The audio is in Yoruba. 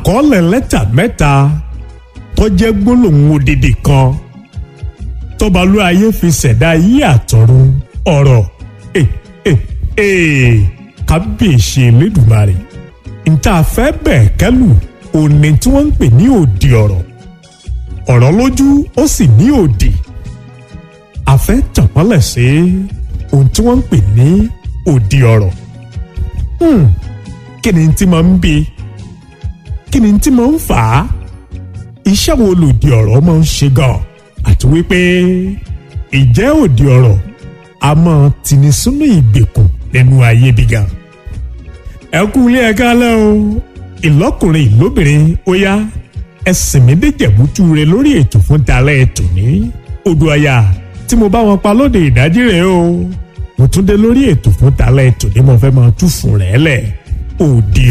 àkọọ́lẹ̀ lẹ́tà mẹ́ta tó jẹ́ gbólóhùn odidi kan tọ́balú ayé fi ṣẹ̀dá ayé àtọ̀run ọ̀rọ̀ ẹ̀ ẹ̀ ẹ̀ kábíyèsí elédùmarè níta fẹ́ bẹ́ẹ̀ kẹ́lù òní tí wọ́n ń pè ní òdì ọ̀rọ̀ ọ̀rọ̀ lójú ó sì ní òdì a fẹ́ tànmọ́lẹ̀ sí ohun tí wọ́n ń pè ní òdì ọ̀rọ̀ kí ni tí máa ń bí kí ni tí máa ń fà á iṣẹ́ wo lòdì ọ̀rọ̀ máa ń ṣe gan àti wípé ìjẹ́ òdì ọ̀rọ̀ a máa tini sínú ìgbèkùn nínú ayé bí gan ẹ kú ilé ẹ kálẹ́ o ìlọ́kùnrin ìlóbìnrin ó yá ẹsìn mi dé jẹ̀bútú rẹ lórí ètò fún talẹ́ ètò ní odò ọ̀yà tí mo bá wọn pa lóde ìdájí rẹ̀ o mo tún dé lórí ètò fún talẹ́ ètò ní mo fẹ́ máa tú fún rẹ̀ lẹ̀ òdì